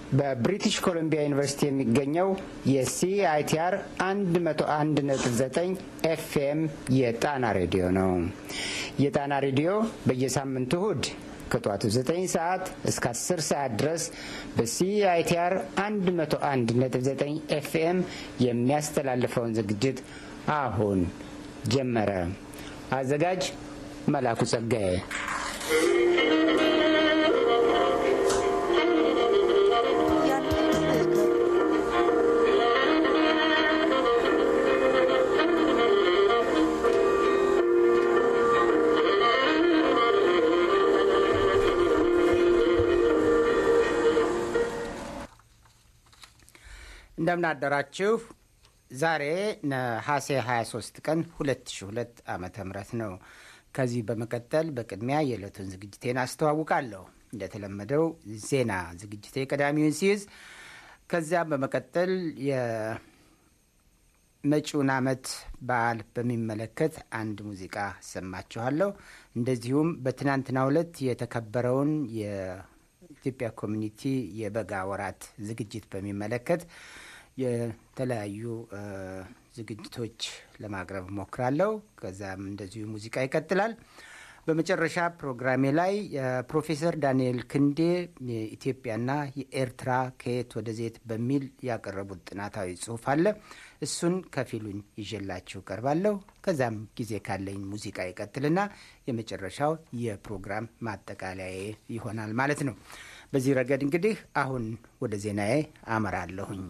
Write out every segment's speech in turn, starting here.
በብሪቲሽ ኮሎምቢያ ዩኒቨርሲቲ የሚገኘው የሲአይቲአር 101.9 ኤፍኤም የጣና ሬዲዮ ነው። የጣና ሬዲዮ በየሳምንቱ እሁድ ከጠዋቱ 9 ሰዓት እስከ 10 ሰዓት ድረስ በሲአይቲአር 101.9 ኤፍኤም የሚያስተላልፈውን ዝግጅት አሁን ጀመረ። አዘጋጅ መላኩ ጸጋዬ። እንደምን አደራችሁ። ዛሬ ነሐሴ 23 ቀን 2002 ዓመተ ምህረት ነው። ከዚህ በመቀጠል በቅድሚያ የዕለቱን ዝግጅቴን አስተዋውቃለሁ። እንደተለመደው ዜና ዝግጅቴ ቀዳሚውን ሲይዝ ከዚያም በመቀጠል የመጪውን ዓመት በዓል በሚመለከት አንድ ሙዚቃ አሰማችኋለሁ። እንደዚሁም በትናንትናው ዕለት የተከበረውን የኢትዮጵያ ኮሚኒቲ የበጋ ወራት ዝግጅት በሚመለከት የተለያዩ ዝግጅቶች ለማቅረብ ሞክራለሁ። ከዛም እንደዚሁ ሙዚቃ ይቀጥላል። በመጨረሻ ፕሮግራሜ ላይ ፕሮፌሰር ዳንኤል ክንዴ የኢትዮጵያና የኤርትራ ከየት ወደ ዜት በሚል ያቀረቡት ጥናታዊ ጽሑፍ አለ። እሱን ከፊሉን ይዤላችሁ ቀርባለሁ። ከዛም ጊዜ ካለኝ ሙዚቃ ይቀጥልና የመጨረሻው የፕሮግራም ማጠቃለያ ይሆናል ማለት ነው። በዚህ ረገድ እንግዲህ አሁን ወደ ዜናዬ አመራለሁኝ።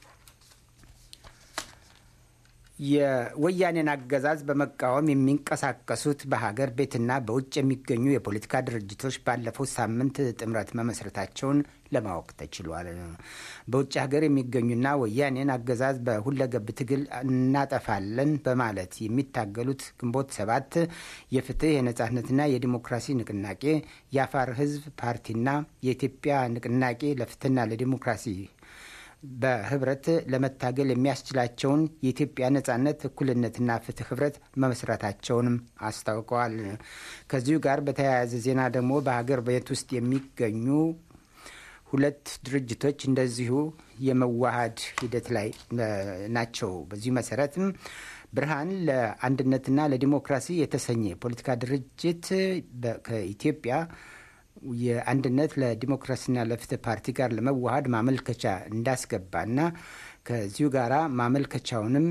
የወያኔን አገዛዝ በመቃወም የሚንቀሳቀሱት በሀገር ቤትና በውጭ የሚገኙ የፖለቲካ ድርጅቶች ባለፈው ሳምንት ጥምረት መመስረታቸውን ለማወቅ ተችሏል። በውጭ ሀገር የሚገኙና ወያኔን አገዛዝ በሁለገብ ትግል እናጠፋለን በማለት የሚታገሉት ግንቦት ሰባት፣ የፍትህ የነጻነትና የዲሞክራሲ ንቅናቄ፣ የአፋር ህዝብ ፓርቲና የኢትዮጵያ ንቅናቄ ለፍትህና ለዲሞክራሲ በህብረት ለመታገል የሚያስችላቸውን የኢትዮጵያ ነጻነት እኩልነትና ፍትህ ህብረት መመስረታቸውንም አስታውቀዋል። ከዚሁ ጋር በተያያዘ ዜና ደግሞ በሀገር ቤት ውስጥ የሚገኙ ሁለት ድርጅቶች እንደዚሁ የመዋሃድ ሂደት ላይ ናቸው። በዚሁ መሰረትም ብርሃን ለአንድነትና ለዲሞክራሲ የተሰኘ የፖለቲካ ድርጅት ከኢትዮጵያ የአንድነት ለዲሞክራሲና ለፍትህ ፓርቲ ጋር ለመዋሃድ ማመልከቻ እንዳስገባና ከዚሁ ጋራ ማመልከቻውንም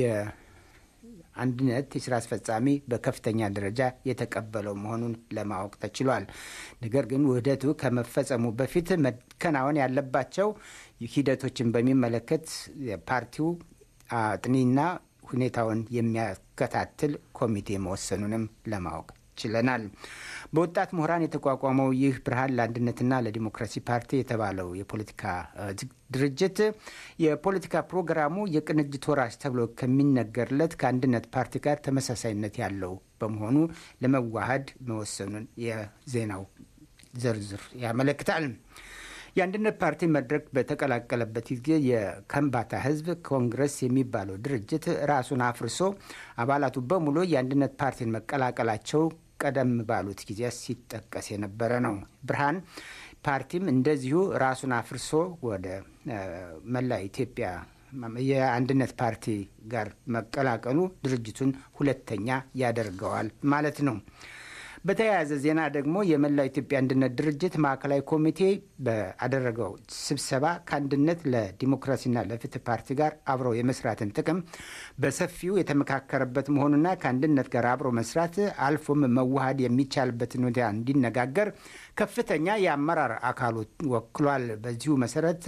የአንድነት የስራ አስፈጻሚ በከፍተኛ ደረጃ የተቀበለው መሆኑን ለማወቅ ተችሏል። ነገር ግን ውህደቱ ከመፈጸሙ በፊት መከናወን ያለባቸው ሂደቶችን በሚመለከት ፓርቲው አጥኒና ሁኔታውን የሚያከታትል ኮሚቴ መወሰኑንም ለማወቅ ችለናል። በወጣት ምሁራን የተቋቋመው ይህ ብርሃን ለአንድነትና ለዲሞክራሲ ፓርቲ የተባለው የፖለቲካ ድርጅት የፖለቲካ ፕሮግራሙ የቅንጅት ወራሽ ተብሎ ከሚነገርለት ከአንድነት ፓርቲ ጋር ተመሳሳይነት ያለው በመሆኑ ለመዋሃድ መወሰኑን የዜናው ዝርዝር ያመለክታል። የአንድነት ፓርቲ መድረክ በተቀላቀለበት ጊዜ የከምባታ ሕዝብ ኮንግረስ የሚባለው ድርጅት ራሱን አፍርሶ አባላቱ በሙሉ የአንድነት ፓርቲን መቀላቀላቸው ቀደም ባሉት ጊዜያት ሲጠቀስ የነበረ ነው። ብርሃን ፓርቲም እንደዚሁ ራሱን አፍርሶ ወደ መላ ኢትዮጵያ የአንድነት ፓርቲ ጋር መቀላቀሉ ድርጅቱን ሁለተኛ ያደርገዋል ማለት ነው። በተያያዘ ዜና ደግሞ የመላው ኢትዮጵያ አንድነት ድርጅት ማዕከላዊ ኮሚቴ በአደረገው ስብሰባ ከአንድነት ለዲሞክራሲና ለፍትህ ፓርቲ ጋር አብሮ የመስራትን ጥቅም በሰፊው የተመካከረበት መሆኑና ከአንድነት ጋር አብሮ መስራት አልፎም መዋሃድ የሚቻልበትን ሁኔታ እንዲነጋገር ከፍተኛ የአመራር አካሉ ወክሏል። በዚሁ መሰረት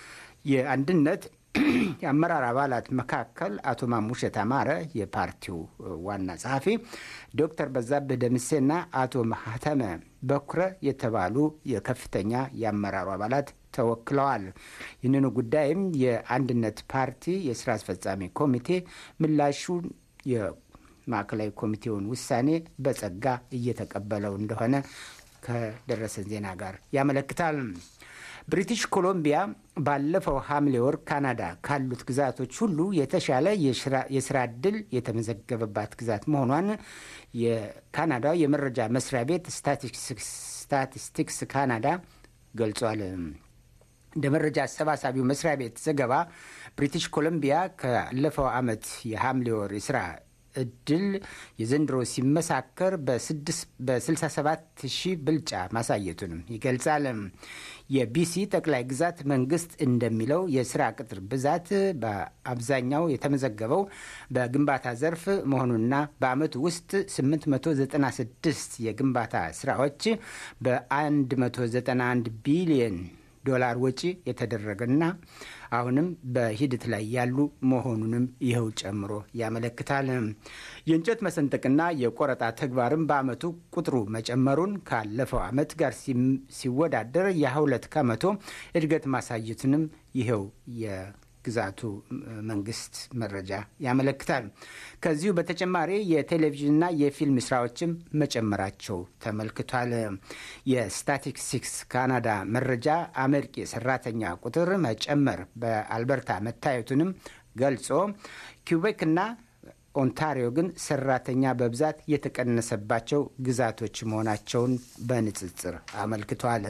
የአንድነት የአመራር አባላት መካከል አቶ ማሙሸት አማረ የፓርቲው ዋና ጸሐፊ፣ ዶክተር በዛብህ ደምሴና አቶ ማህተመ በኩረ የተባሉ የከፍተኛ የአመራሩ አባላት ተወክለዋል። ይህንኑ ጉዳይም የአንድነት ፓርቲ የስራ አስፈጻሚ ኮሚቴ ምላሹን የማዕከላዊ ኮሚቴውን ውሳኔ በጸጋ እየተቀበለው እንደሆነ ከደረሰን ዜና ጋር ያመለክታል። ብሪቲሽ ኮሎምቢያ ባለፈው ሐምሌ ወር ካናዳ ካሉት ግዛቶች ሁሉ የተሻለ የስራ ዕድል የተመዘገበባት ግዛት መሆኗን የካናዳው የመረጃ መስሪያ ቤት ስታቲስቲክስ ካናዳ ገልጿል። እንደ መረጃ አሰባሳቢው መስሪያ ቤት ዘገባ ብሪቲሽ ኮሎምቢያ ካለፈው ዓመት የሐምሌ ወር የስራ እድል የዘንድሮ ሲመሳከር በ67 ሺህ ብልጫ ማሳየቱንም ይገልጻል። የቢሲ ጠቅላይ ግዛት መንግስት እንደሚለው የስራ ቅጥር ብዛት በአብዛኛው የተመዘገበው በግንባታ ዘርፍ መሆኑና በአመቱ ውስጥ 896 የግንባታ ስራዎች በ191 ቢሊየን ዶላር ወጪ የተደረገና አሁንም በሂደት ላይ ያሉ መሆኑንም ይኸው ጨምሮ ያመለክታል። የእንጨት መሰንጠቅና የቆረጣ ተግባርም በአመቱ ቁጥሩ መጨመሩን ካለፈው አመት ጋር ሲወዳደር የሁለት ከመቶ እድገት ማሳየቱንም ይኸው ግዛቱ መንግስት መረጃ ያመለክታል። ከዚሁ በተጨማሪ የቴሌቪዥንና የፊልም ስራዎችም መጨመራቸው ተመልክቷል። የስታቲስቲክስ ካናዳ መረጃ አመርቂ ሰራተኛ ቁጥር መጨመር በአልበርታ መታየቱንም ገልጾ ኪውቤክና ኦንታሪዮ ግን ሰራተኛ በብዛት የተቀነሰባቸው ግዛቶች መሆናቸውን በንጽጽር አመልክቷል።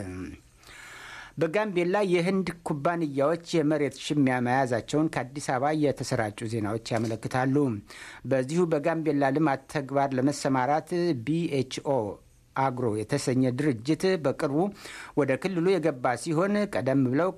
በጋምቤላ የህንድ ኩባንያዎች የመሬት ሽሚያ መያዛቸውን ከአዲስ አበባ የተሰራጩ ዜናዎች ያመለክታሉ። በዚሁ በጋምቤላ ልማት ተግባር ለመሰማራት ቢኤችኦ አግሮ የተሰኘ ድርጅት በቅርቡ ወደ ክልሉ የገባ ሲሆን ቀደም ብለው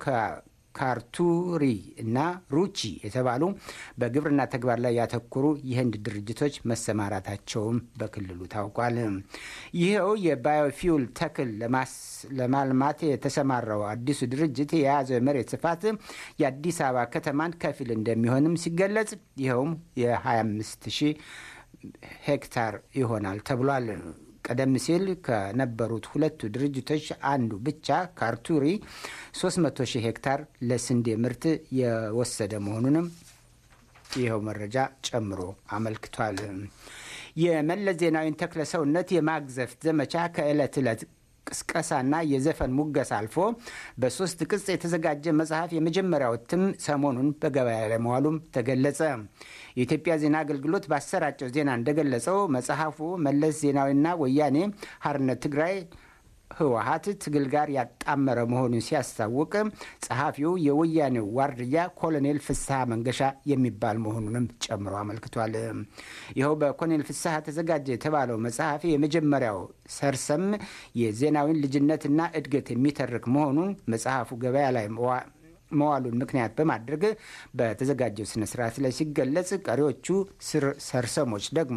ካርቱሪ እና ሩቺ የተባሉ በግብርና ተግባር ላይ ያተኮሩ የህንድ ድርጅቶች መሰማራታቸውም በክልሉ ታውቋል። ይኸው የባዮፊውል ተክል ለማልማት የተሰማራው አዲሱ ድርጅት የያዘው የመሬት ስፋት የአዲስ አበባ ከተማን ከፊል እንደሚሆንም ሲገለጽ ይኸውም የ25 ሺህ ሄክታር ይሆናል ተብሏል። ቀደም ሲል ከነበሩት ሁለቱ ድርጅቶች አንዱ ብቻ ካርቱሪ 300 ሺህ ሄክታር ለስንዴ ምርት የወሰደ መሆኑንም ይኸው መረጃ ጨምሮ አመልክቷል። የመለስ ዜናዊን ተክለ ሰውነት የማግዘፍ ዘመቻ ከዕለት ዕለት ቅስቀሳና የዘፈን ሙገስ አልፎ በሶስት ቅጽ የተዘጋጀ መጽሐፍ የመጀመሪያው እትም ሰሞኑን በገበያ ላይ መዋሉም ተገለጸ። የኢትዮጵያ ዜና አገልግሎት ባሰራጨው ዜና እንደገለጸው መጽሐፉ መለስ ዜናዊና ወያኔ ሓርነት ትግራይ ህወሀት ትግል ጋር ያጣመረ መሆኑን ሲያስታውቅ ጸሐፊው የወያኔው ዋርድያ ኮሎኔል ፍስሐ መንገሻ የሚባል መሆኑንም ጨምሮ አመልክቷል። ይኸው በኮሎኔል ፍስሐ ተዘጋጀ የተባለው መጽሐፍ የመጀመሪያው ሰርሰም የዜናዊን ልጅነትና እድገት የሚተርክ መሆኑን መጽሐፉ ገበያ ላይ መዋሉን ምክንያት በማድረግ በተዘጋጀው ስነ ስርዓት ላይ ሲገለጽ፣ ቀሪዎቹ ሰርሰሞች ደግሞ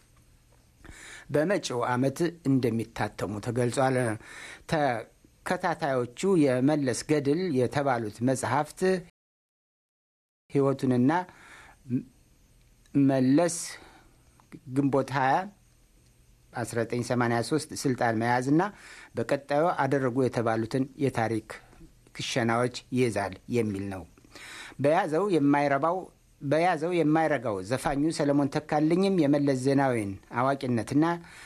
በመጪው ዓመት እንደሚታተሙ ተገልጿል። ተከታታዮቹ የመለስ ገድል የተባሉት መጽሐፍት ህይወቱንና መለስ ግንቦት 20 1983 ስልጣን መያዝና በቀጣዩ አደረጉ የተባሉትን የታሪክ ክሸናዎች ይይዛል የሚል ነው። በያዘው የማይረባው በያዘው የማይረጋው ዘፋኙ ሰለሞን ተካልኝም የመለስ ዜናዊን አዋቂነትና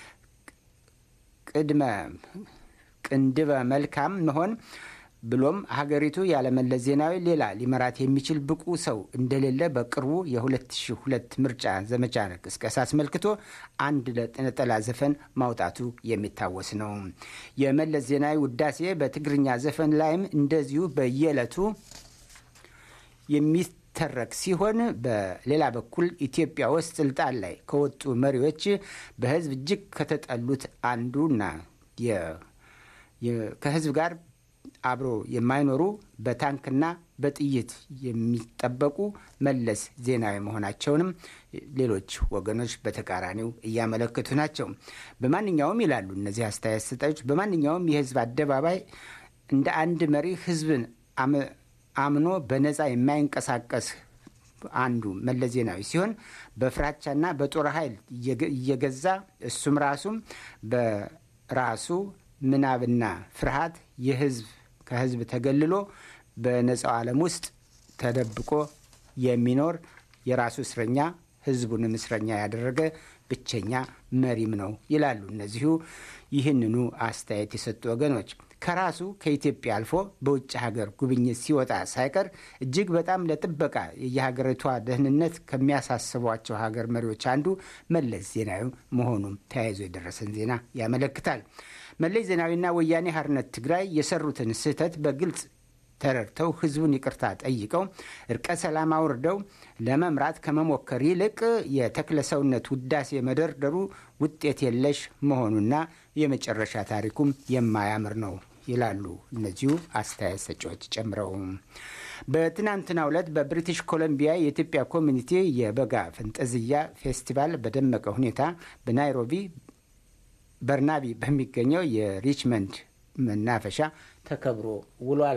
ቅድመ ቅንድበ መልካም መሆን ብሎም ሀገሪቱ ያለመለስ ዜናዊ ሌላ ሊመራት የሚችል ብቁ ሰው እንደሌለ በቅርቡ የ2002 ምርጫ ዘመቻ ቅስቀሳ አስመልክቶ አንድ ነጠላ ዘፈን ማውጣቱ የሚታወስ ነው። የመለስ ዜናዊ ውዳሴ በትግርኛ ዘፈን ላይም እንደዚሁ በየዕለቱ የሚ ተረክ ሲሆን በሌላ በኩል ኢትዮጵያ ውስጥ ስልጣን ላይ ከወጡ መሪዎች በህዝብ እጅግ ከተጠሉት አንዱና ከህዝብ ጋር አብሮ የማይኖሩ በታንክና በጥይት የሚጠበቁ መለስ ዜናዊ መሆናቸውንም ሌሎች ወገኖች በተቃራኒው እያመለከቱ ናቸው። በማንኛውም ይላሉ እነዚህ አስተያየት ሰጣዮች፣ በማንኛውም የህዝብ አደባባይ እንደ አንድ መሪ ህዝብን አምኖ በነፃ የማይንቀሳቀስ አንዱ መለስ ዜናዊ ሲሆን በፍራቻና በጦር ኃይል እየገዛ እሱም ራሱም በራሱ ምናብና ፍርሃት የህዝብ ከህዝብ ተገልሎ በነፃው ዓለም ውስጥ ተደብቆ የሚኖር የራሱ እስረኛ ህዝቡንም እስረኛ ያደረገ ብቸኛ መሪም ነው ይላሉ እነዚሁ ይህንኑ አስተያየት የሰጡ ወገኖች። ከራሱ ከኢትዮጵያ አልፎ በውጭ ሀገር ጉብኝት ሲወጣ ሳይቀር እጅግ በጣም ለጥበቃ የሀገሪቷ ደህንነት ከሚያሳስቧቸው ሀገር መሪዎች አንዱ መለስ ዜናዊ መሆኑም ተያይዞ የደረሰን ዜና ያመለክታል። መለስ ዜናዊና ወያኔ ሓርነት ትግራይ የሰሩትን ስህተት በግልጽ ተረድተው ህዝቡን ይቅርታ ጠይቀው እርቀ ሰላም አውርደው ለመምራት ከመሞከር ይልቅ የተክለሰውነት ውዳሴ መደርደሩ ውጤት የለሽ መሆኑና የመጨረሻ ታሪኩም የማያምር ነው ይላሉ እነዚሁ አስተያየት ሰጪዎች ጨምረው። በትናንትናው ዕለት በብሪቲሽ ኮሎምቢያ የኢትዮጵያ ኮሚኒቲ የበጋ ፈንጠዝያ ፌስቲቫል በደመቀ ሁኔታ በናይሮቢ በርናቢ በሚገኘው የሪችመንድ መናፈሻ ተከብሮ ውሏል።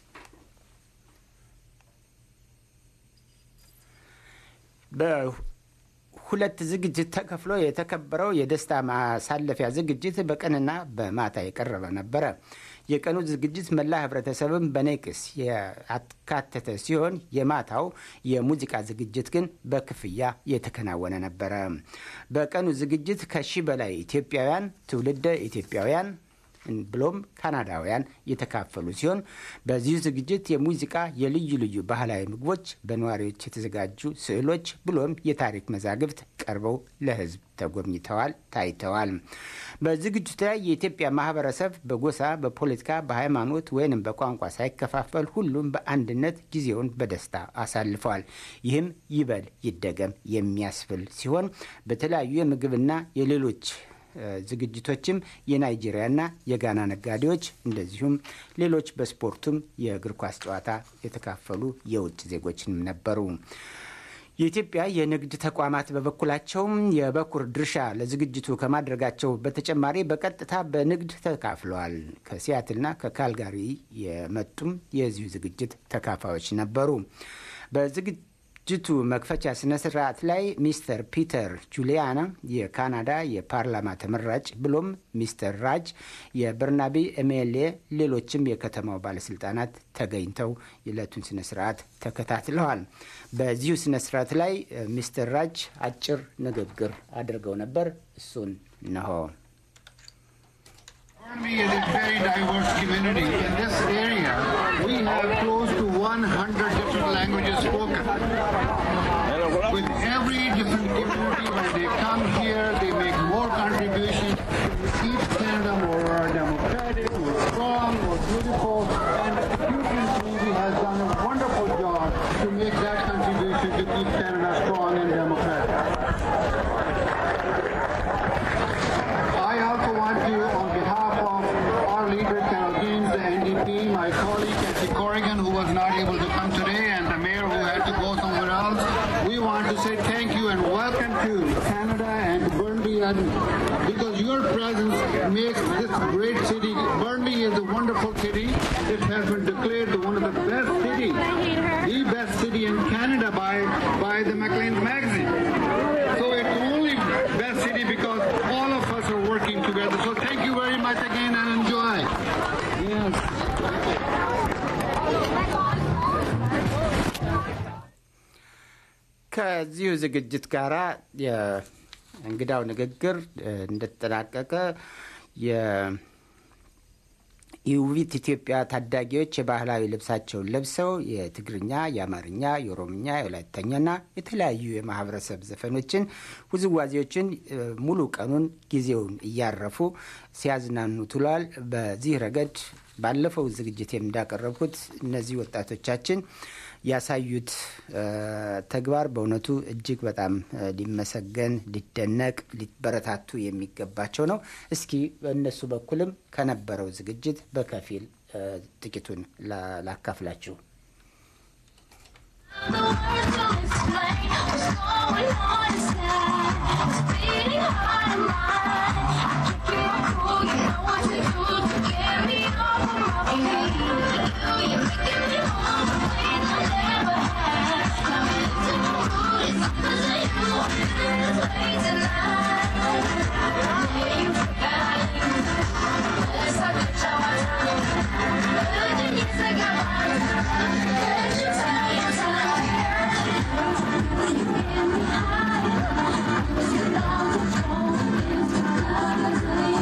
በሁለት ዝግጅት ተከፍሎ የተከበረው የደስታ ማሳለፊያ ዝግጅት በቀንና በማታ የቀረበ ነበረ። የቀኑ ዝግጅት መላ ህብረተሰብን በነቂስ ያካተተ ሲሆን የማታው የሙዚቃ ዝግጅት ግን በክፍያ የተከናወነ ነበረ። በቀኑ ዝግጅት ከሺህ በላይ ኢትዮጵያውያን፣ ትውልደ ኢትዮጵያውያን ብሎም ካናዳውያን የተካፈሉ ሲሆን በዚሁ ዝግጅት የሙዚቃ የልዩ ልዩ ባህላዊ ምግቦች፣ በነዋሪዎች የተዘጋጁ ስዕሎች ብሎም የታሪክ መዛግብት ቀርበው ለህዝብ ተጎብኝተዋል፣ ታይተዋል። በዝግጅቱ ላይ የኢትዮጵያ ማህበረሰብ በጎሳ፣ በፖለቲካ፣ በሃይማኖት ወይንም በቋንቋ ሳይከፋፈል ሁሉም በአንድነት ጊዜውን በደስታ አሳልፈዋል። ይህም ይበል ይደገም የሚያስብል ሲሆን በተለያዩ የምግብና የሌሎች ዝግጅቶችም የናይጄሪያና የጋና ነጋዴዎች እንደዚሁም ሌሎች በስፖርቱም የእግር ኳስ ጨዋታ የተካፈሉ የውጭ ዜጎችም ነበሩ። የኢትዮጵያ የንግድ ተቋማት በበኩላቸውም የበኩር ድርሻ ለዝግጅቱ ከማድረጋቸው በተጨማሪ በቀጥታ በንግድ ተካፍለዋል። ከሲያትልና ከካልጋሪ የመጡም የዚሁ ዝግጅት ተካፋዮች ነበሩ። በዝግጅቱ መክፈቻ ስነ ስርዓት ላይ ሚስተር ፒተር ጁሊያና የካናዳ የፓርላማ ተመራጭ ብሎም ሚስተር ራጅ የበርናቢ ኤምኤልኤ ሌሎችም የከተማው ባለስልጣናት ተገኝተው የዕለቱን ስነ ስርዓት ተከታትለዋል። በዚሁ ስነ ስርዓት ላይ ሚስተር ራጅ አጭር ንግግር አድርገው ነበር። እሱን ነሆ። Burnaby is a very diverse community. In this area, we have close to 100 different languages spoken. With every different community, when they come here, they make more contributions to keep Canada more democratic, more strong, more beautiful. And Putin Community has done a wonderful job to make that contribution to keep Canada strong and democratic. I also want to, on behalf of our leader, Carol Gaines, the NDP, my colleague, Kathy Corrigan, who was not able to come today, and the mayor who had to go somewhere else, we want to say thank you and welcome to Canada and Burnley, and because your presence makes this great city. Burnley is a wonderful city. It has been declared one of the best cities, the best city in Canada by, by the Maclean's magazine. So it's only best city because all of us are working together. So thank you very much again and enjoy. Yes. ከዚሁ ዝግጅት ጋር የእንግዳው ንግግር እንደተጠናቀቀ የውቢት ኢትዮጵያ ታዳጊዎች የባህላዊ ልብሳቸውን ለብሰው የትግርኛ፣ የአማርኛ፣ የኦሮምኛ፣ የወላይተኛና የተለያዩ የማህበረሰብ ዘፈኖችን፣ ውዝዋዜዎችን ሙሉ ቀኑን ጊዜውን እያረፉ ሲያዝናኑ ውለዋል። በዚህ ረገድ ባለፈው ዝግጅት እንዳቀረብኩት እነዚህ ወጣቶቻችን ያሳዩት ተግባር በእውነቱ እጅግ በጣም ሊመሰገን፣ ሊደነቅ፣ ሊበረታቱ የሚገባቸው ነው። እስኪ በእነሱ በኩልም ከነበረው ዝግጅት በከፊል ጥቂቱን ላካፍላችሁ። Thank you.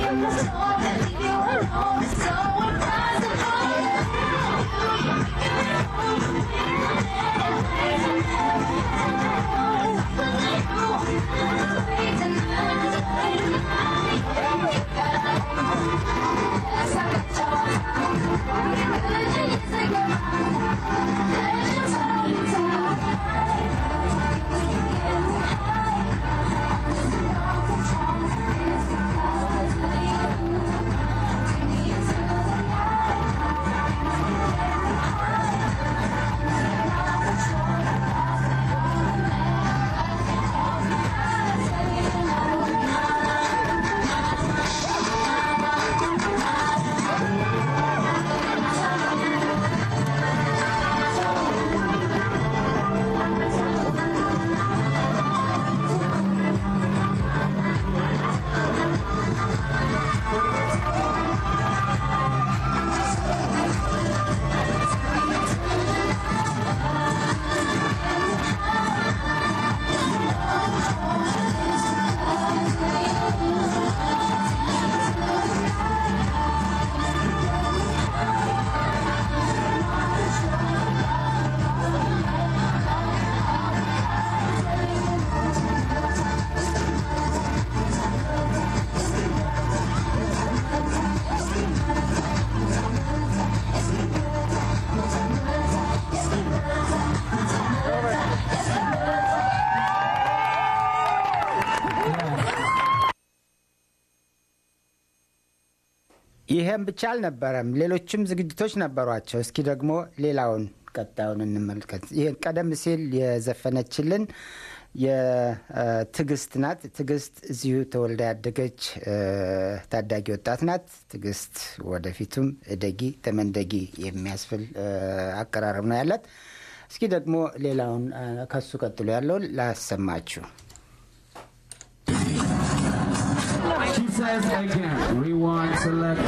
ይህም ብቻ አልነበረም፣ ሌሎችም ዝግጅቶች ነበሯቸው። እስኪ ደግሞ ሌላውን ቀጣዩን እንመልከት። ይህ ቀደም ሲል የዘፈነችልን የትዕግስት ናት። ትዕግስት እዚሁ ተወልዳ ያደገች ታዳጊ ወጣት ናት። ትዕግስት ወደፊቱም እደጊ ተመንደጊ የሚያስብል አቀራረብ ነው ያላት። እስኪ ደግሞ ሌላውን ከሱ ቀጥሎ ያለውን ላሰማችሁ። She says again, rewind, select.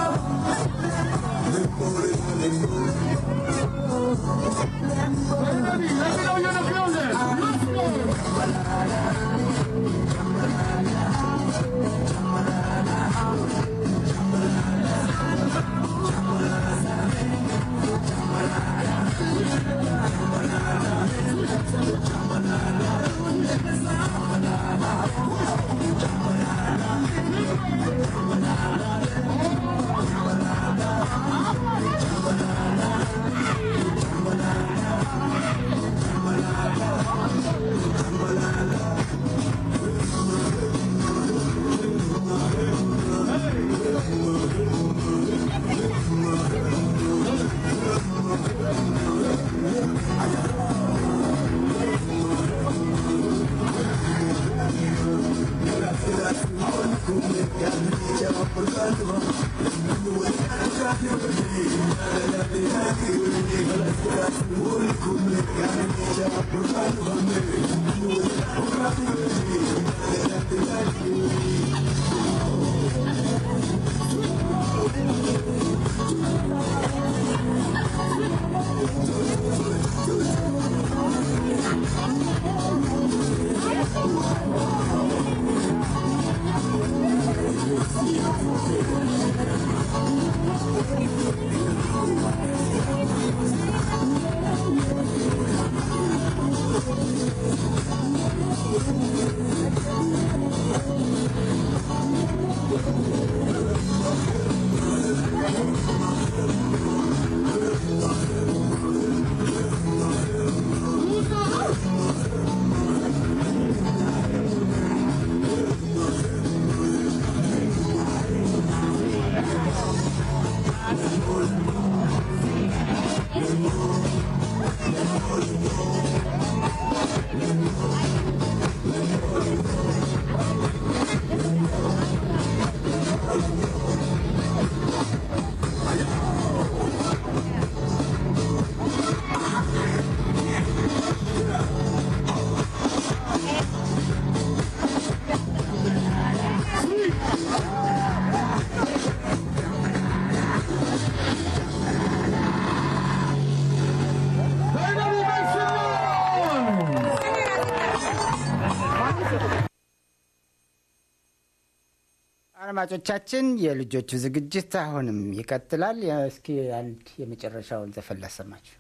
አድማጮቻችን የልጆቹ ዝግጅት አሁንም ይቀጥላል። እስኪ አንድ የመጨረሻውን ዘፈን ላሰማችሁ።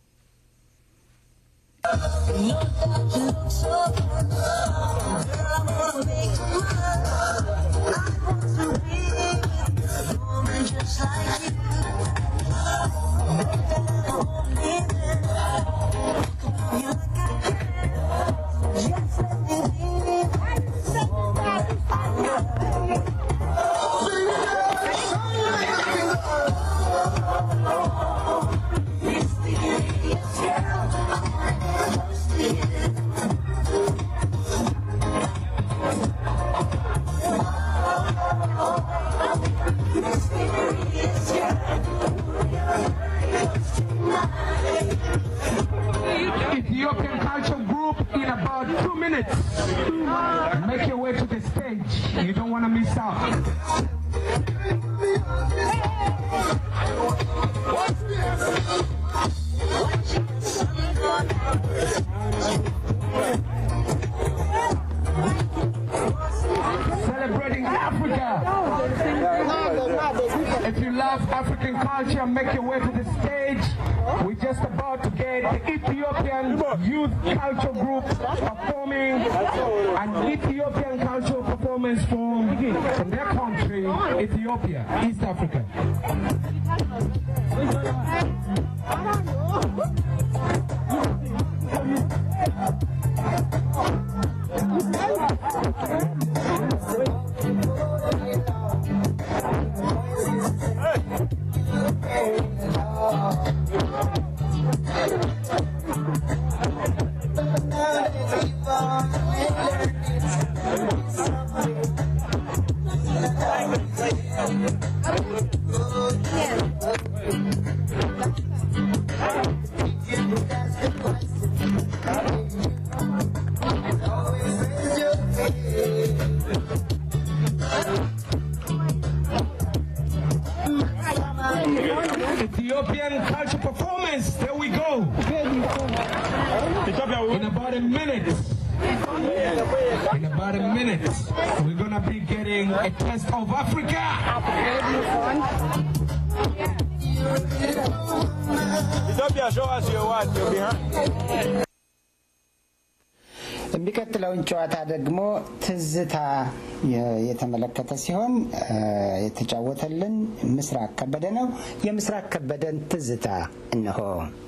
Ethiopian Culture Group in about two minutes. Make your way to the stage. You don't want to miss out. Celebrating Africa. If you love African culture, make your way to the stage. We're just about to get the Ethiopian Youth Culture Group performing an Ethiopian cultural performance from, from their country, Ethiopia, East Africa. Ethiopian culture performance. There we go. In about a minute. In about a minute, we're gonna be getting a taste of Africa. Ethiopia, show us your what, your behind. የሚቀጥለውን ጨዋታ ደግሞ ትዝታ የ- የተመለከተ ሲሆን እ፣ የተጫወተልን ምስራቅ ከበደ ነው። የምስራቅ ከበደን ትዝታ እንሆ።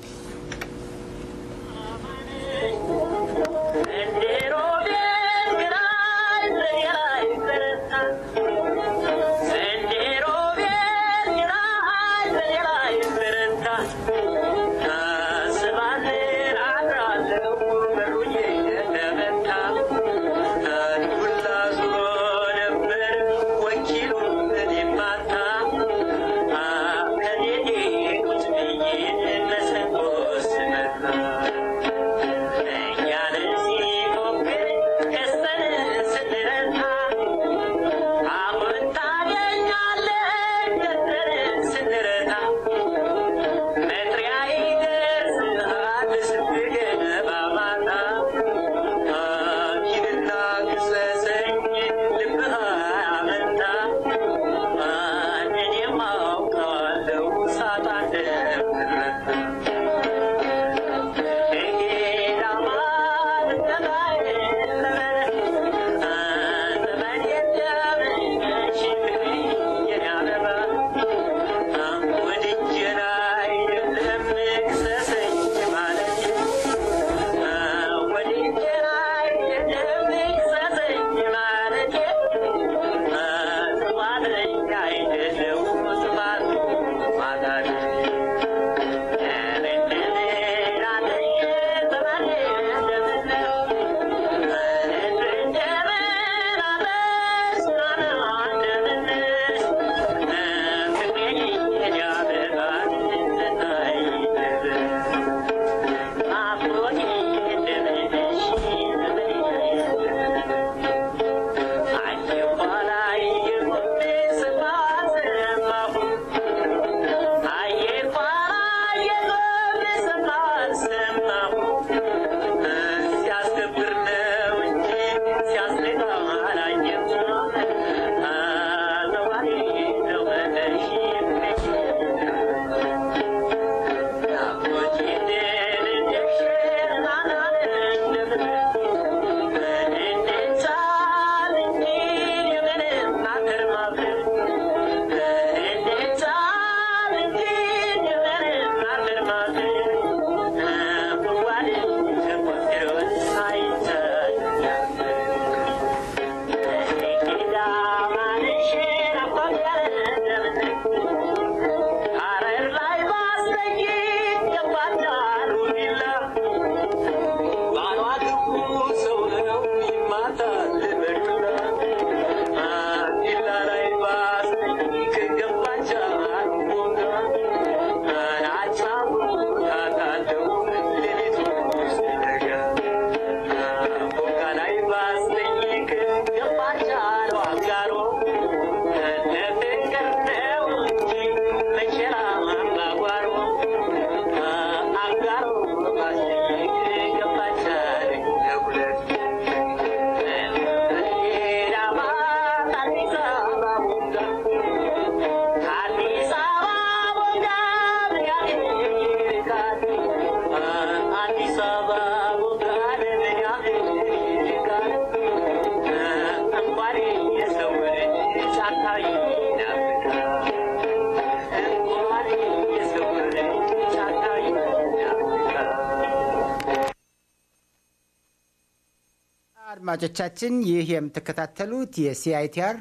አድማጮቻችን ይህ የምትከታተሉት የሲአይቲአር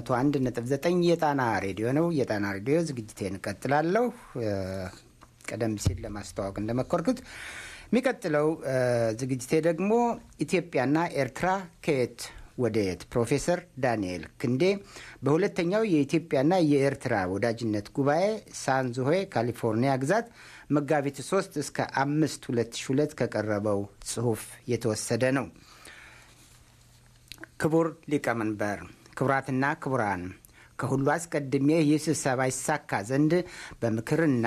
101.9 የጣና ሬዲዮ ነው። የጣና ሬዲዮ ዝግጅቴን እቀጥላለሁ። እ፣ ቀደም ሲል ለማስተዋወቅ እንደመኮርኩት የሚቀጥለው እ፣ ዝግጅቴ ደግሞ ኢትዮጵያና ኤርትራ ከየት ወደ የት ፕሮፌሰር ዳንኤል ክንዴ በሁለተኛው የኢትዮጵያና የኤርትራ ወዳጅነት ጉባኤ ሳንዝሆይ ካሊፎርኒያ ግዛት መጋቢት 3 እስከ 5 2002 ከቀረበው ጽሑፍ የተወሰደ ነው። ክቡር ሊቀመንበር፣ ክቡራትና ክቡራን፣ ከሁሉ አስቀድሜ ይህ ስብሰባ ይሳካ ዘንድ በምክርና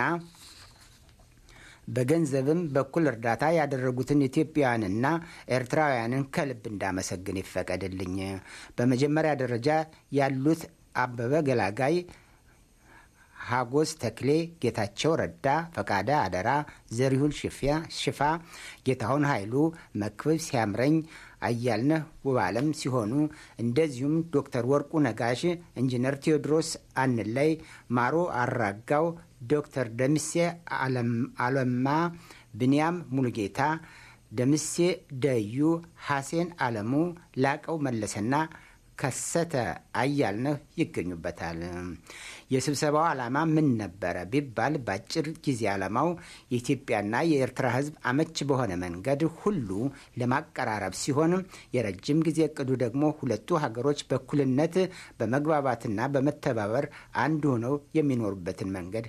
በገንዘብም በኩል እርዳታ ያደረጉትን ኢትዮጵያውያንና ኤርትራውያንን ከልብ እንዳመሰግን ይፈቀድልኝ። በመጀመሪያ ደረጃ ያሉት አበበ ገላጋይ፣ ሀጎስ ተክሌ፣ ጌታቸው ረዳ፣ ፈቃደ አደራ፣ ዘሪሁን ሽፋ፣ ጌታሁን ኃይሉ፣ መክብብ ሲያምረኝ፣ አያልነህ ውባለም ሲሆኑ እንደዚሁም ዶክተር ወርቁ ነጋሽ፣ ኢንጂነር ቴዎድሮስ አንላይ፣ ማሮ አራጋው፣ ዶክተር ደምሴ አለማ፣ ብንያም ሙሉጌታ፣ ደምሴ ደዩ፣ ሐሴን አለሙ፣ ላቀው መለሰና ከሰተ አያልነህ ይገኙበታል። የስብሰባው ዓላማ ምን ነበረ ቢባል በአጭር ጊዜ ዓላማው የኢትዮጵያና የኤርትራ ሕዝብ አመች በሆነ መንገድ ሁሉ ለማቀራረብ ሲሆን የረጅም ጊዜ እቅዱ ደግሞ ሁለቱ ሀገሮች በእኩልነት በመግባባትና በመተባበር አንድ ሆነው የሚኖሩበትን መንገድ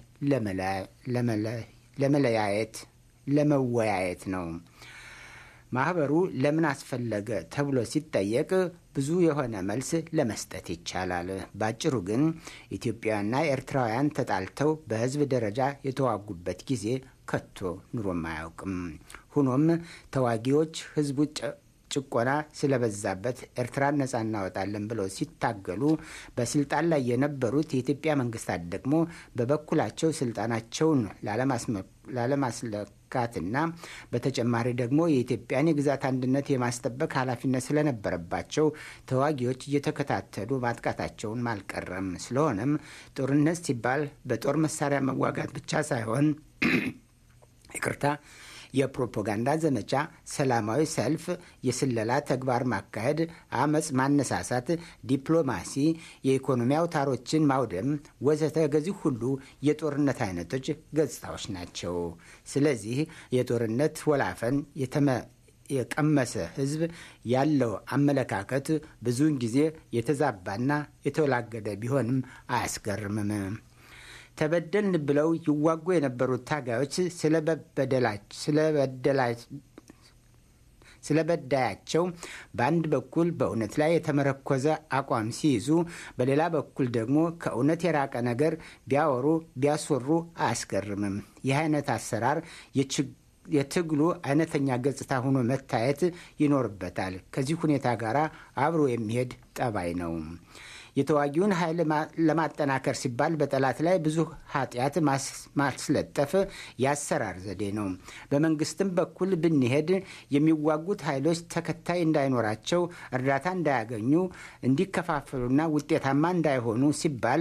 ለመለያየት ለመወያየት ነው። ማህበሩ ለምን አስፈለገ ተብሎ ሲጠየቅ ብዙ የሆነ መልስ ለመስጠት ይቻላል። ባጭሩ ግን ኢትዮጵያውያንና ኤርትራውያን ተጣልተው በህዝብ ደረጃ የተዋጉበት ጊዜ ከቶ ኑሮም አያውቅም። ሆኖም ተዋጊዎች ህዝቡ ጭቆና ስለበዛበት ኤርትራን ነጻ እናወጣለን ብለው ሲታገሉ በስልጣን ላይ የነበሩት የኢትዮጵያ መንግስታት ደግሞ በበኩላቸው ስልጣናቸውን ላለማስለካትና በተጨማሪ ደግሞ የኢትዮጵያን የግዛት አንድነት የማስጠበቅ ኃላፊነት ስለነበረባቸው ተዋጊዎች እየተከታተሉ ማጥቃታቸውን አልቀረም። ስለሆነም ጦርነት ሲባል በጦር መሳሪያ መዋጋት ብቻ ሳይሆን ይቅርታ የፕሮፓጋንዳ ዘመቻ፣ ሰላማዊ ሰልፍ፣ የስለላ ተግባር ማካሄድ፣ አመፅ ማነሳሳት፣ ዲፕሎማሲ፣ የኢኮኖሚ አውታሮችን ማውደም ወዘተ ገዚህ ሁሉ የጦርነት አይነቶች ገጽታዎች ናቸው። ስለዚህ የጦርነት ወላፈን የተመ የቀመሰ ህዝብ ያለው አመለካከት ብዙውን ጊዜ የተዛባና የተወላገደ ቢሆንም አያስገርምም። ተበደልን ብለው ይዋጉ የነበሩት ታጋዮች ስለበዳያቸው በአንድ በኩል በእውነት ላይ የተመረኮዘ አቋም ሲይዙ፣ በሌላ በኩል ደግሞ ከእውነት የራቀ ነገር ቢያወሩ ቢያስወሩ አያስገርምም። ይህ አይነት አሰራር የትግሉ አይነተኛ ገጽታ ሆኖ መታየት ይኖርበታል። ከዚህ ሁኔታ ጋር አብሮ የሚሄድ ጠባይ ነው። የተዋጊውን ኃይል ለማጠናከር ሲባል በጠላት ላይ ብዙ ኃጢአት ማስለጠፍ የአሰራር ዘዴ ነው። በመንግስትም በኩል ብንሄድ የሚዋጉት ኃይሎች ተከታይ እንዳይኖራቸው፣ እርዳታ እንዳያገኙ፣ እንዲከፋፈሉና ውጤታማ እንዳይሆኑ ሲባል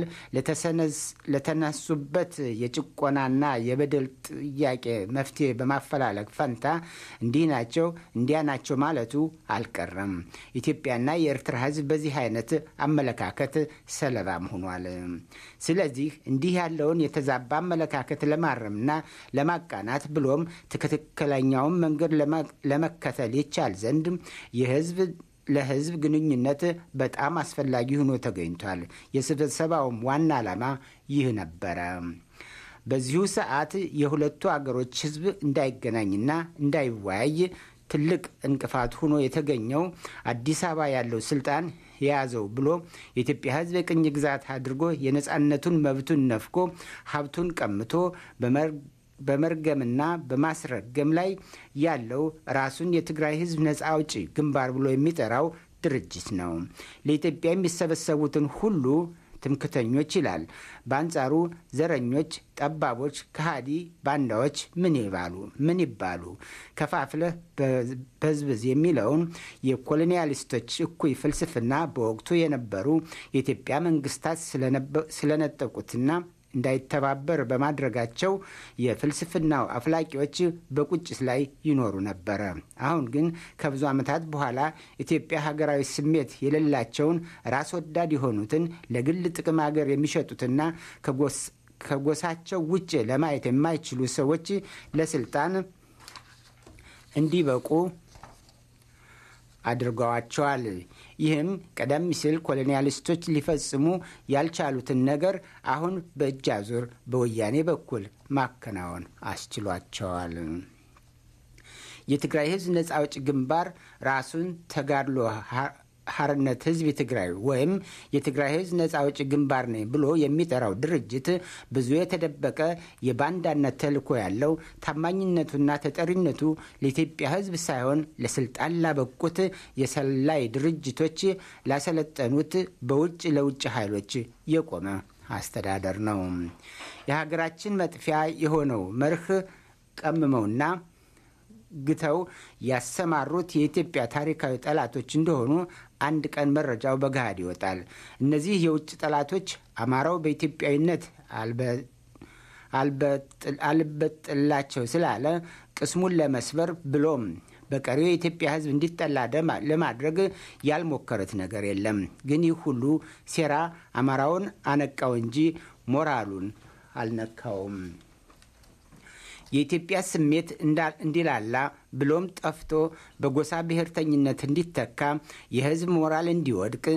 ለተነሱበት የጭቆናና የበደል ጥያቄ መፍትሄ በማፈላለግ ፈንታ እንዲህ ናቸው እንዲያ ናቸው ማለቱ አልቀረም። ኢትዮጵያና የኤርትራ ሕዝብ በዚህ አይነት አመለካከት ሰለባም ሆኗል። ስለዚህ እንዲህ ያለውን የተዛባ አመለካከት ለማረምና ለማቃናት ብሎም ትክክለኛውን መንገድ ለመከተል ይቻል ዘንድ የህዝብ ለህዝብ ግንኙነት በጣም አስፈላጊ ሆኖ ተገኝቷል። የስብሰባውም ዋና ዓላማ ይህ ነበረ። በዚሁ ሰዓት የሁለቱ አገሮች ህዝብ እንዳይገናኝና እንዳይወያይ ትልቅ እንቅፋት ሆኖ የተገኘው አዲስ አበባ ያለው ስልጣን የያዘው ብሎ የኢትዮጵያ ህዝብ የቅኝ ግዛት አድርጎ የነፃነቱን መብቱን ነፍጎ ሀብቱን ቀምቶ በመርገምና በማስረገም ላይ ያለው ራሱን የትግራይ ህዝብ ነፃ አውጪ ግንባር ብሎ የሚጠራው ድርጅት ነው። ለኢትዮጵያ የሚሰበሰቡትን ሁሉ ትምክተኞች ይላል። በአንጻሩ ዘረኞች፣ ጠባቦች፣ ከሃዲ ባንዳዎች ምን ይባሉ ምን ይባሉ ከፋፍለህ በዝብዝ የሚለውን የኮሎኒያሊስቶች እኩይ ፍልስፍና በወቅቱ የነበሩ የኢትዮጵያ መንግስታት ስለነጠቁትና እንዳይተባበር በማድረጋቸው የፍልስፍናው አፍላቂዎች በቁጭት ላይ ይኖሩ ነበረ። አሁን ግን ከብዙ ዓመታት በኋላ ኢትዮጵያ ሀገራዊ ስሜት የሌላቸውን ራስ ወዳድ የሆኑትን ለግል ጥቅም ሀገር የሚሸጡትና ከጎሳቸው ውጭ ለማየት የማይችሉ ሰዎች ለስልጣን እንዲበቁ አድርገዋቸዋል። ይህም ቀደም ሲል ኮሎኒያሊስቶች ሊፈጽሙ ያልቻሉትን ነገር አሁን በእጅ አዙር በወያኔ በኩል ማከናወን አስችሏቸዋል። የትግራይ ሕዝብ ነጻ አውጪ ግንባር ራሱን ተጋድሎ ሀርነት ህዝብ ትግራይ ወይም የትግራይ ህዝብ ነጻ አውጪ ግንባር ነኝ ብሎ የሚጠራው ድርጅት ብዙ የተደበቀ የባንዳነት ተልዕኮ ያለው ታማኝነቱና ተጠሪነቱ ለኢትዮጵያ ህዝብ ሳይሆን ለስልጣን ላበቁት የሰላይ ድርጅቶች ላሰለጠኑት በውጭ ለውጭ ኃይሎች የቆመ አስተዳደር ነው። የሀገራችን መጥፊያ የሆነው መርህ ቀምመውና ግተው ያሰማሩት የኢትዮጵያ ታሪካዊ ጠላቶች እንደሆኑ አንድ ቀን መረጃው በገሃድ ይወጣል። እነዚህ የውጭ ጠላቶች አማራው በኢትዮጵያዊነት አልበጥላቸው ስላለ ቅስሙን ለመስበር ብሎም በቀሪው የኢትዮጵያ ህዝብ እንዲጠላ ለማድረግ ያልሞከረት ነገር የለም። ግን ይህ ሁሉ ሴራ አማራውን አነቃው እንጂ ሞራሉን አልነካውም። የኢትዮጵያ ስሜት እንዲላላ ብሎም ጠፍቶ በጎሳ ብሔርተኝነት እንዲተካ የህዝብ ሞራል እንዲወድቅ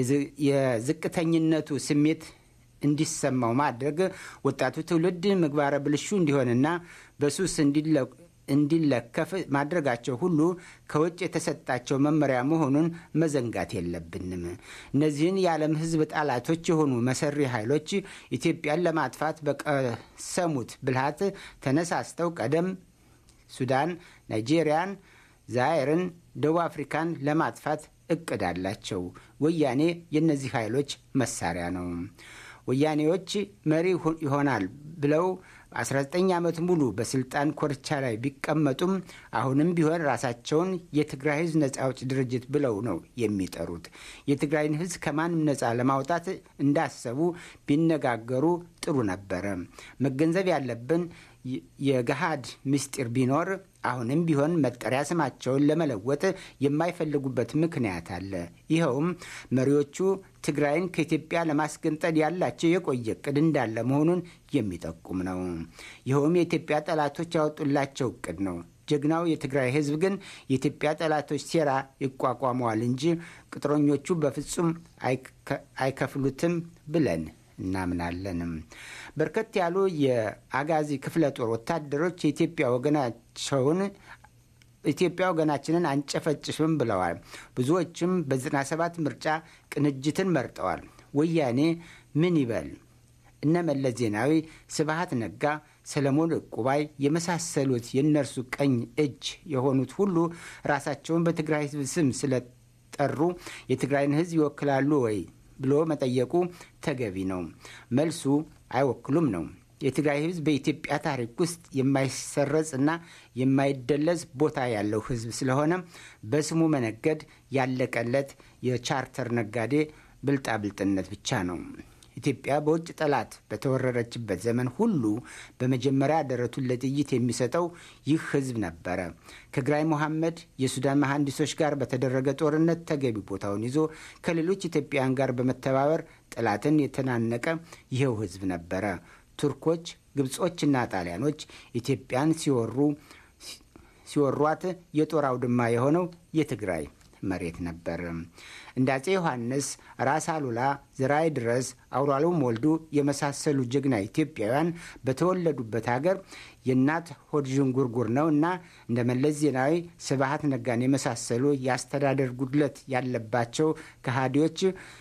የዝቅተኝነቱ ስሜት እንዲሰማው ማድረግ ወጣቱ ትውልድ ምግባረ ብልሹ እንዲሆንና በሱስ እንዲለከፍ ማድረጋቸው ሁሉ ከውጭ የተሰጣቸው መመሪያ መሆኑን መዘንጋት የለብንም። እነዚህን የዓለም ህዝብ ጠላቶች የሆኑ መሰሪ ኃይሎች ኢትዮጵያን ለማጥፋት በቀሰሙት ብልሃት ተነሳስተው ቀደም ሱዳን፣ ናይጄሪያን፣ ዛይርን፣ ደቡብ አፍሪካን ለማጥፋት እቅድ አላቸው። ወያኔ የእነዚህ ኃይሎች መሳሪያ ነው። ወያኔዎች መሪ ይሆናል ብለው 19 ዓመት ሙሉ በስልጣን ኮርቻ ላይ ቢቀመጡም አሁንም ቢሆን ራሳቸውን የትግራይ ህዝብ ነጻ አውጪ ድርጅት ብለው ነው የሚጠሩት። የትግራይን ህዝብ ከማንም ነጻ ለማውጣት እንዳሰቡ ቢነጋገሩ ጥሩ ነበረ። መገንዘብ ያለብን የገሃድ ምስጢር ቢኖር አሁንም ቢሆን መጠሪያ ስማቸውን ለመለወጥ የማይፈልጉበት ምክንያት አለ። ይኸውም መሪዎቹ ትግራይን ከኢትዮጵያ ለማስገንጠል ያላቸው የቆየ እቅድ እንዳለ መሆኑን የሚጠቁም ነው። ይኸውም የኢትዮጵያ ጠላቶች ያወጡላቸው እቅድ ነው። ጀግናው የትግራይ ህዝብ ግን የኢትዮጵያ ጠላቶች ሴራ ይቋቋመዋል እንጂ ቅጥረኞቹ በፍጹም አይከፍሉትም ብለን እናምናለንም። በርከት ያሉ የአጋዚ ክፍለ ጦር ወታደሮች የኢትዮጵያ ወገናቸውን ኢትዮጵያ ወገናችንን አንጨፈጭፍም ብለዋል። ብዙዎችም በዘጠና ሰባት ምርጫ ቅንጅትን መርጠዋል። ወያኔ ምን ይበል? እነ መለስ ዜናዊ፣ ስብሃት ነጋ፣ ሰለሞን ዕቁባይ የመሳሰሉት የእነርሱ ቀኝ እጅ የሆኑት ሁሉ ራሳቸውን በትግራይ ህዝብ ስም ስለጠሩ የትግራይን ህዝብ ይወክላሉ ወይ ብሎ መጠየቁ ተገቢ ነው። መልሱ አይወክሉም ነው። የትግራይ ህዝብ በኢትዮጵያ ታሪክ ውስጥ የማይሰረጽ እና የማይደለዝ ቦታ ያለው ህዝብ ስለሆነ በስሙ መነገድ ያለቀለት የቻርተር ነጋዴ ብልጣብልጥነት ብቻ ነው። ኢትዮጵያ በውጭ ጠላት በተወረረችበት ዘመን ሁሉ በመጀመሪያ ደረቱን ለጥይት የሚሰጠው ይህ ህዝብ ነበረ። ከግራይ መሐመድ የሱዳን መሐንዲሶች ጋር በተደረገ ጦርነት ተገቢ ቦታውን ይዞ ከሌሎች ኢትዮጵያውያን ጋር በመተባበር ጠላትን የተናነቀ ይኸው ህዝብ ነበረ። ቱርኮች፣ ግብጾችና ጣሊያኖች ኢትዮጵያን ሲወሩ ሲወሯት የጦር አውድማ የሆነው የትግራይ መሬት ነበር። እንደ አጼ ዮሐንስ፣ ራስ አሉላ፣ ዝራይ ድረስ፣ አውራሎም ወልዱ የመሳሰሉ ጀግና ኢትዮጵያውያን በተወለዱበት ሀገር የእናት ሆድ ዥንጉርጉር ነው እና እንደ መለስ ዜናዊ፣ ስብሃት ነጋን የመሳሰሉ የአስተዳደር ጉድለት ያለባቸው ከሃዲዎች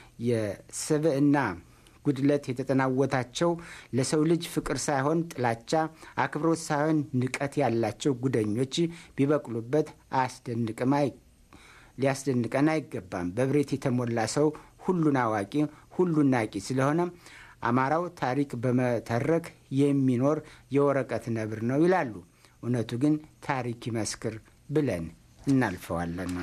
የስብዕና ጉድለት የተጠናወታቸው ለሰው ልጅ ፍቅር ሳይሆን ጥላቻ፣ አክብሮት ሳይሆን ንቀት ያላቸው ጉደኞች ቢበቅሉበት አያስደንቅም ሊያስደንቀን አይገባም። በብሬት የተሞላ ሰው ሁሉን አዋቂ ሁሉን ናቂ ስለሆነ አማራው ታሪክ በመተረክ የሚኖር የወረቀት ነብር ነው ይላሉ። እውነቱ ግን ታሪክ ይመስክር ብለን እናልፈዋለን።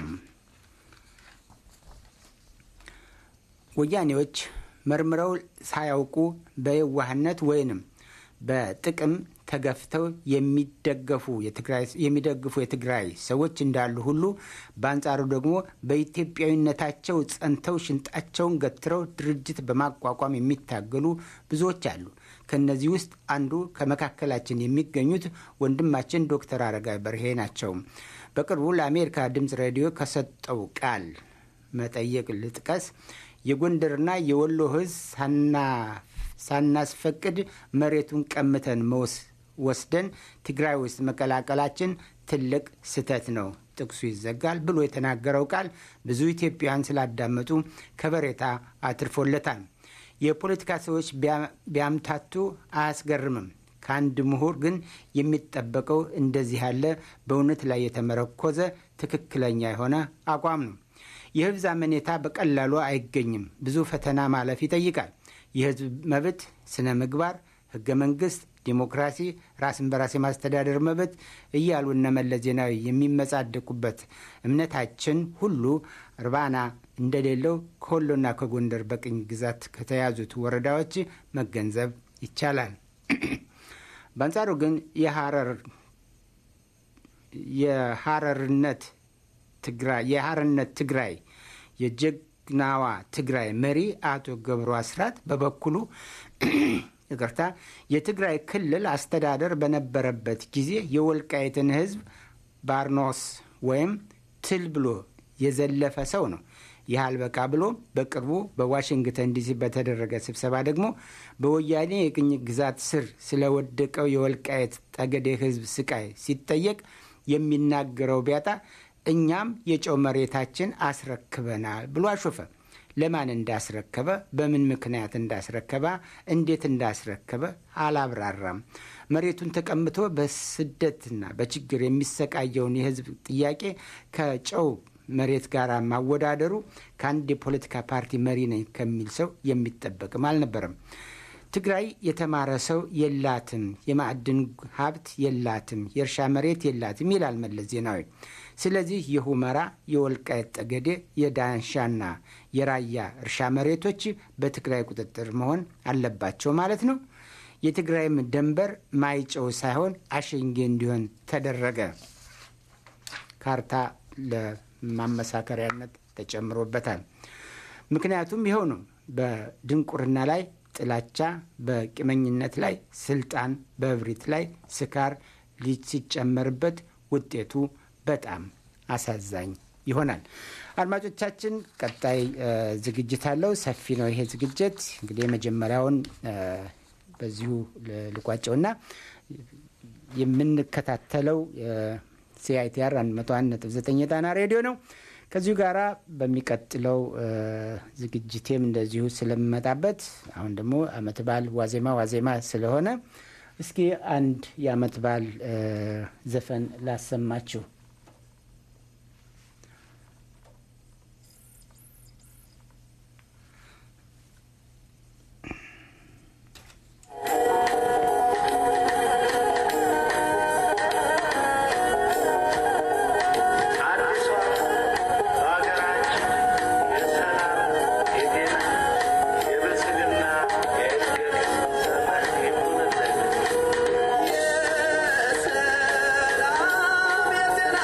ወያኔዎች መርምረው ሳያውቁ በየዋህነት ወይንም በጥቅም ተገፍተው የሚደገፉ የሚደግፉ የትግራይ ሰዎች እንዳሉ ሁሉ በአንጻሩ ደግሞ በኢትዮጵያዊነታቸው ጸንተው ሽንጣቸውን ገትረው ድርጅት በማቋቋም የሚታገሉ ብዙዎች አሉ። ከእነዚህ ውስጥ አንዱ ከመካከላችን የሚገኙት ወንድማችን ዶክተር አረጋዊ በርሄ ናቸው። በቅርቡ ለአሜሪካ ድምፅ ሬዲዮ ከሰጠው ቃል መጠየቅ ልጥቀስ። የጎንደርና የወሎ ሕዝብ ሳናስፈቅድ መሬቱን ቀምተን መውስ ወስደን ትግራይ ውስጥ መቀላቀላችን ትልቅ ስህተት ነው፣ ጥቅሱ ይዘጋል ብሎ የተናገረው ቃል ብዙ ኢትዮጵያውያን ስላዳመጡ ከበሬታ አትርፎለታል። የፖለቲካ ሰዎች ቢያምታቱ አያስገርምም። ከአንድ ምሁር ግን የሚጠበቀው እንደዚህ ያለ በእውነት ላይ የተመረኮዘ ትክክለኛ የሆነ አቋም ነው። የህዝብ አመኔታ በቀላሉ አይገኝም። ብዙ ፈተና ማለፍ ይጠይቃል። የህዝብ መብት፣ ስነ ምግባር፣ ህገ መንግስት፣ ዲሞክራሲ፣ ራስን በራስ የማስተዳደር መብት እያሉ እነ መለስ ዜናዊ የሚመጻደቁበት እምነታችን ሁሉ እርባና እንደሌለው ከወሎና ከጎንደር በቅኝ ግዛት ከተያዙት ወረዳዎች መገንዘብ ይቻላል። በአንጻሩ ግን የሀረርነት ትግራይ የሀረርነት ትግራይ የጀግናዋ ትግራይ መሪ አቶ ገብሩ አስራት በበኩሉ ይቅርታ የትግራይ ክልል አስተዳደር በነበረበት ጊዜ የወልቃይትን ህዝብ ባርኖስ ወይም ትል ብሎ የዘለፈ ሰው ነው። ይህ አልበቃ ብሎ በቅርቡ በዋሽንግተን ዲሲ በተደረገ ስብሰባ ደግሞ በወያኔ የቅኝ ግዛት ስር ስለወደቀው የወልቃየት ጠገዴ ህዝብ ስቃይ ሲጠየቅ የሚናገረው ቢያጣ እኛም የጨው መሬታችን አስረክበናል ብሎ አሾፈ። ለማን እንዳስረከበ፣ በምን ምክንያት እንዳስረከበ፣ እንዴት እንዳስረከበ አላብራራም። መሬቱን ተቀምቶ በስደትና በችግር የሚሰቃየውን የህዝብ ጥያቄ ከጨው መሬት ጋር ማወዳደሩ ከአንድ የፖለቲካ ፓርቲ መሪ ነኝ ከሚል ሰው የሚጠበቅም አልነበረም። ትግራይ የተማረ ሰው የላትም፣ የማዕድን ሀብት የላትም፣ የእርሻ መሬት የላትም ይላል መለስ ዜናዊ። ስለዚህ የሁመራ፣ የወልቃየት ጠገዴ፣ የዳንሻና የራያ እርሻ መሬቶች በትግራይ ቁጥጥር መሆን አለባቸው ማለት ነው። የትግራይም ደንበር ማይጨው ሳይሆን አሸንጌ እንዲሆን ተደረገ። ካርታ ለማመሳከሪያነት ተጨምሮበታል። ምክንያቱም ይኸው ነው። በድንቁርና ላይ ጥላቻ፣ በቂመኝነት ላይ ስልጣን፣ በእብሪት ላይ ስካር ሲጨመርበት ውጤቱ በጣም አሳዛኝ ይሆናል። አድማጮቻችን፣ ቀጣይ ዝግጅት አለው። ሰፊ ነው ይሄ ዝግጅት። እንግዲህ የመጀመሪያውን በዚሁ ልቋጨውና የምንከታተለው ሲአይቲአር 101.9 የጣና ሬዲዮ ነው። ከዚሁ ጋራ በሚቀጥለው ዝግጅቴም እንደዚሁ ስለምመጣበት አሁን ደግሞ አመት በዓል ዋዜማ ዋዜማ ስለሆነ እስኪ አንድ የአመት በዓል ዘፈን ላሰማችሁ። የሰላም የጤና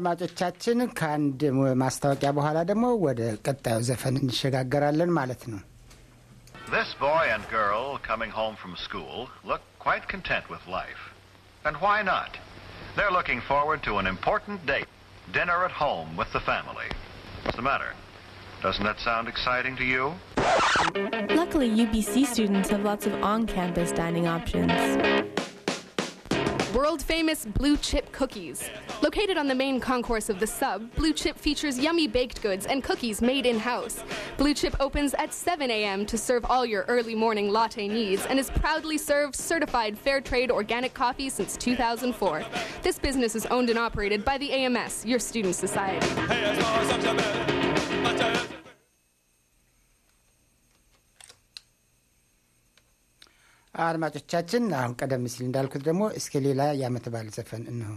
አድማጮቻችን ከአንድ ማስታወቂያ በኋላ ደግሞ ወደ ቀጣዩ ዘፈን እንሸጋገራለን ማለት ነው። This boy and girl coming home from school look quite content with life. And why not? They're looking forward to an important date, dinner at home with the family. What's the matter? Doesn't that sound exciting to you? Luckily, UBC students have lots of on campus dining options. World famous Blue Chip cookies. Located on the main concourse of the sub, Blue Chip features yummy baked goods and cookies made in house. Blue Chip opens at 7 a.m. to serve all your early morning latte needs and has proudly served certified fair trade organic coffee since 2004. This business is owned and operated by the AMS, your student society. አድማጮቻችን አሁን ቀደም ሲል እንዳልኩት ደግሞ እስከ ሌላ የዓመት በዓል ዘፈን እንሆ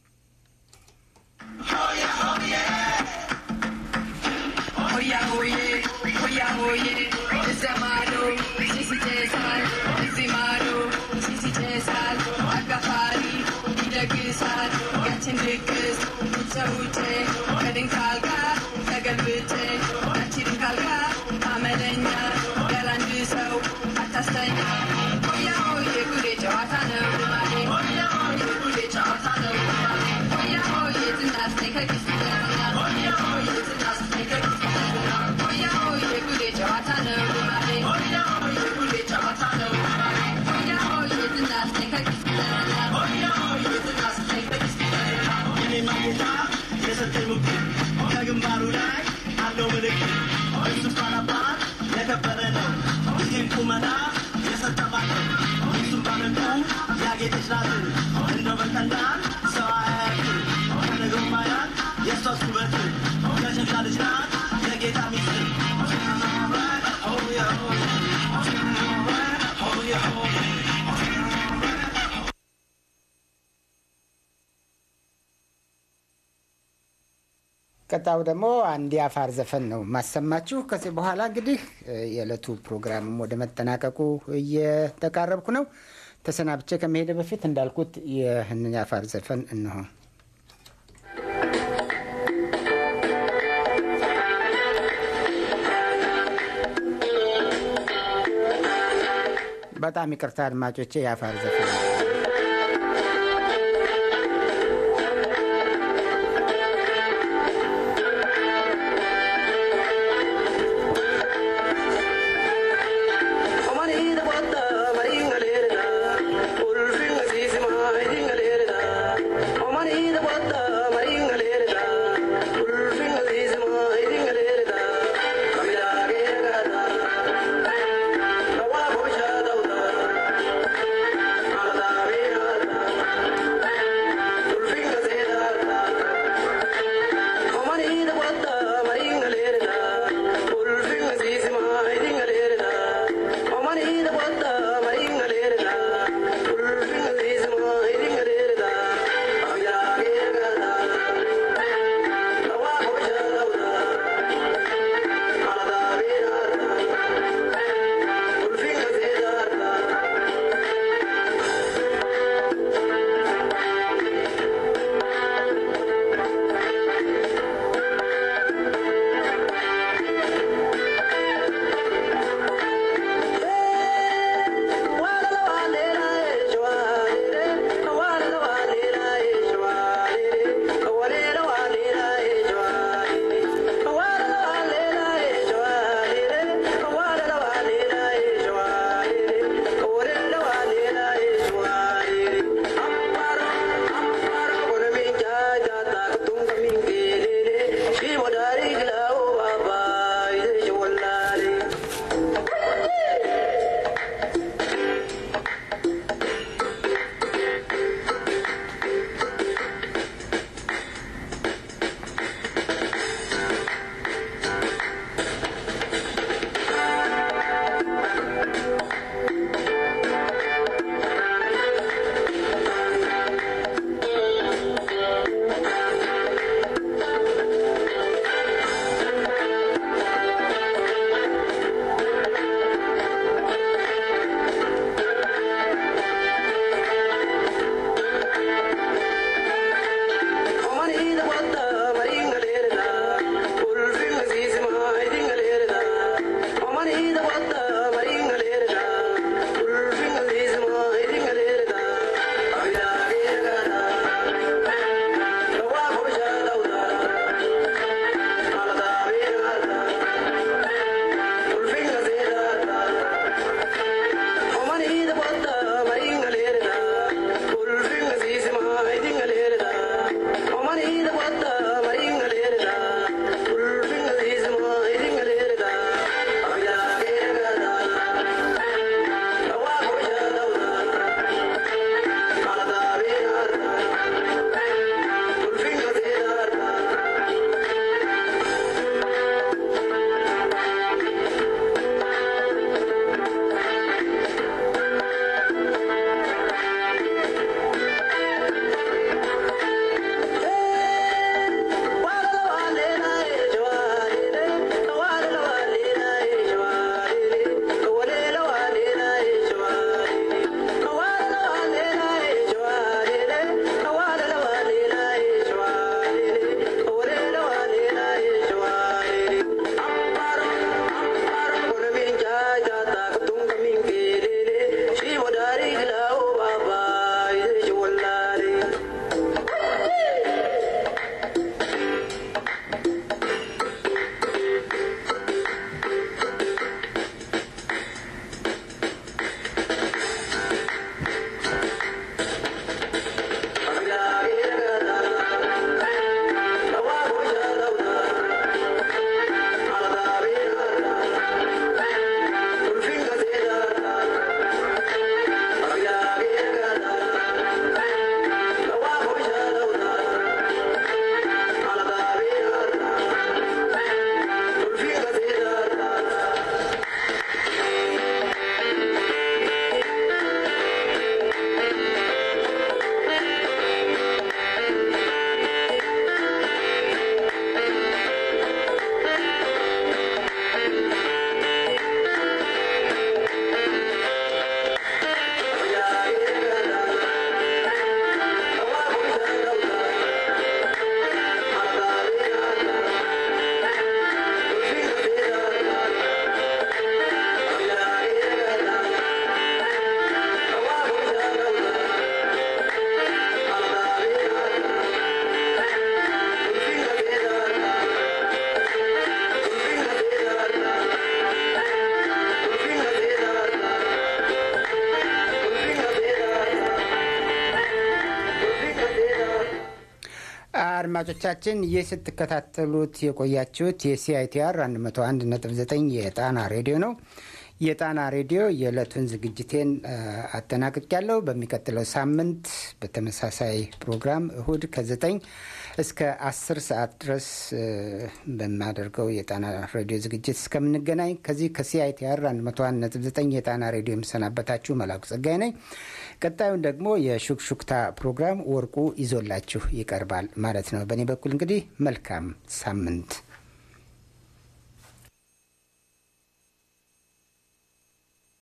Oya oye, oya oye, Zamado, Sisi Jesal, Zimado, Sisi Jesal, Agafari, Idagisal, Gatin Dickus, Uchaute, Kadin Kalka, Tagalbite, Gatin Kalka, Amelenya, Galandiso, Atastanya, Oya oye, Gure Jawatano, Oya oye, Gure Jawatano, Oya oye, Tinas, take a kiss, Oya oye, Tinas, take a kiss. Oya oye, Gure Jawatano, Oya oye, Gure Jawatano, Oya oye, Tinas, take a kiss, Oya oye, Tinas, take a kiss. የኔ ማጌታ የሰጠኝ ምክር ከግንባሩ ላይ አለው ምልክት እሱ ባላባት የከበረ ነው ይህን ቁመና የሰጠባት እሱም ባመንቱ ያጌጠች ናት እንደው በቀላል ሰው አያያትም ከነገው ማያት የሷስ ውበት የሸሻ ልጅ ናት የጌታ ሚስት ቀጣዩ ደግሞ አንድ የአፋር ዘፈን ነው ማሰማችሁ። ከዚህ በኋላ እንግዲህ የዕለቱ ፕሮግራምም ወደ መጠናቀቁ እየተቃረብኩ ነው። ተሰናብቼ ከመሄደ በፊት እንዳልኩት ይህንን የአፋር ዘፈን እንሆ በጣም ይቅርታ አድማጮቼ፣ የአፋር ዘፈን ነው። Thank you. አድማጮቻችን ይህ ስትከታተሉት የቆያችሁት የሲአይቲአር 101.9 የጣና ሬዲዮ ነው። የጣና ሬዲዮ የዕለቱን ዝግጅቴን አጠናቅቅ ያለው በሚቀጥለው ሳምንት በተመሳሳይ ፕሮግራም እሁድ ከዘጠኝ እስከ አስር ሰዓት ድረስ በማደርገው የጣና ሬዲዮ ዝግጅት እስከምንገናኝ ከዚህ ከሲአይቲአር 101.9 የጣና ሬዲዮ የምሰናበታችሁ መላኩ ጸጋይ ነኝ። ቀጣዩን ደግሞ የሹክሹክታ ፕሮግራም ወርቁ ይዞላችሁ ይቀርባል ማለት ነው። በእኔ በኩል እንግዲህ መልካም ሳምንት